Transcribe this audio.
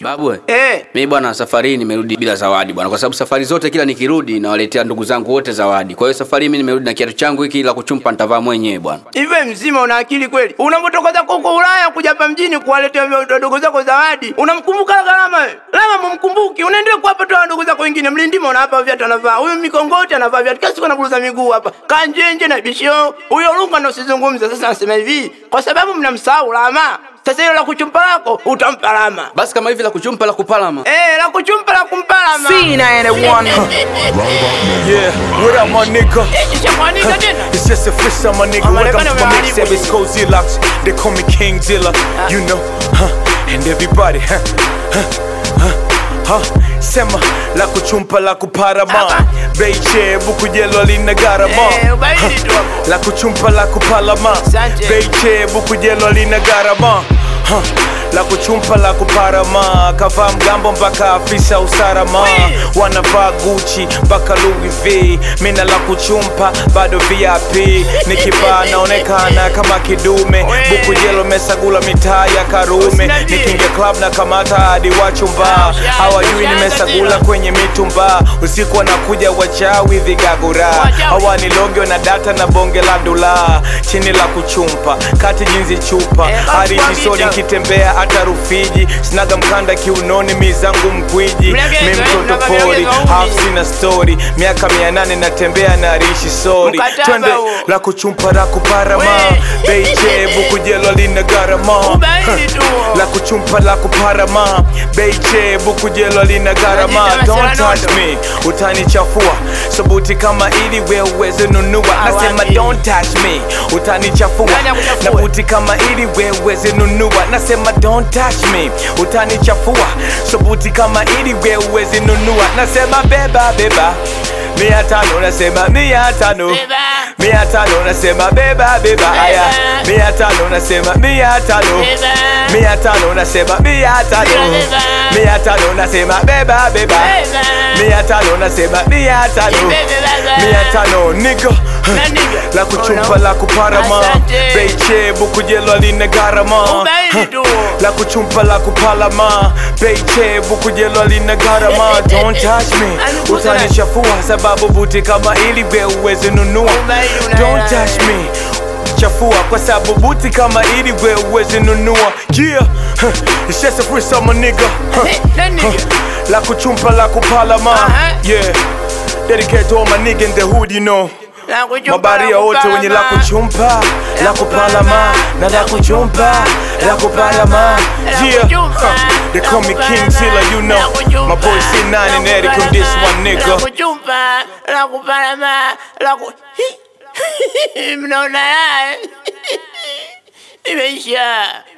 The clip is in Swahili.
Babu, Eh. mimi bwana, safari hii nimerudi bila zawadi bwana, kwa sababu safari zote kila nikirudi nawaletea ndugu zangu wote zawadi. Kwa hiyo safari hii mimi nimerudi na kiatu changu hiki la kuchumpa, nitavaa mwenyewe bwana. Hivi mzima una akili kweli? Unapotoka zako huko Ulaya kuja hapa mjini kuwaletea wadogo zako zawadi, unamkumbuka Gharama wewe? Lama mumkumbuki, unaendelea kuwapa tu wadogo zako wengine. Mlindima unawapa viatu anavaa, huyu mikongoti anavaa viatu, kila siku anaburuza miguu hapa, kanjenje na bishio. Huyo Lunga ndo usizungumze. Sasa nasema hivi, kwa sababu mnamsahau Lama. Sasa hilo la kuchumpa lako utampa Lama. Basi kama hivi la kuchumpa la kupalama. Eh, la kuchumpa la kumpa Lama. Yeah, what up, my nigga? Nishamwanika tena. It's just a freestyle, my nigga. I'm Welcome gonna to my be mixtape. It's Cozy Locks. They call me King Dilla. You know, huh? And everybody, huh? Huh? Huh? Huh? Sema la kuchumpa la kuparama Beiche buku jelo lina garama Eh, ubaidi tu hapo. La kuchumpa la kupalama Asante. Beiche buku jelo lina garama Huh. La kuchumpa la kuparama kavaa mgambo mpaka afisa usalama Wee. wanavaa Gucci mpaka Louis V mina la kuchumpa bado VIP nikivaa naonekana kama kidume Wee. buku jelo mesagula mitaa ya Karume Usiniambie. nikinge club na kamata hadi wachumba Ushaanza, hawajui ushaanza nimesagula tena. kwenye mitumba usiku wanakuja wachawi vigagura Wachawi. hawanilonge na data na bonge la dula chini la kuchumpa kati jinzi chupa Eh, hadi basi jisoni kwa nkitembea hata Rufiji sinaga mkanda kiunoni mizangu mkwiji Mlegeza, mi eh, mtoto mnaga pori mlegeza umi. half sina story miaka mia nane natembea na rishi sori Mkataba twende huo. la kuchumpa la kuparama We. beiche bukujelo lina garama Ubaidi tu. la kuchumpa la kuparama beiche bukujelo lina garama Unajita don't masela touch nondo. me utanichafua sabuti kama ili we uweze nunua nasema Awani. don't touch me utanichafua Nani akuchafue? na buti kama ili we uweze nunua nasema don't touch me utanichafua sabuti kama ili we uweze nunua nasema beba beba mia tano nasema mia tano Beba. mia tano nasema beba beba aya Beba. mia tano nasema mia tano Beba. mia tano nasema mia tano Beba. mia tano nasema beba beba Beba. mia tano nasema mia tano Beba, beba. mia tano niga Na nigga. la kuchumpa Ona. la kuparama Asante. beiche bukujelo lina garama Ubaidi tu. la kuchumpa la kupalama beiche bukujelo lina garama don't touch me Alikuza na- utanichafua sababu buti kama ili we uweze nunua Ubaidi una- don't touch me chafua kwa sababu buti kama ili we uweze nunua yeah huh. it's just a freestyle my nigga huh. Na nigga. Huh. la kuchumpa la kupalama Aha. yeah dedicate to all my nigga in the hood you know La kuchumpa, mabaria la wote wenye la kupalama. kuchumpa la kupalama na la kuchumpa la kupalama yeah huh. they call me King Zilla you know my boy C9 and Eric on this one La nigga kuchumpa, la kupalama, la ku... Hi. Mnaona haya? Imeisha.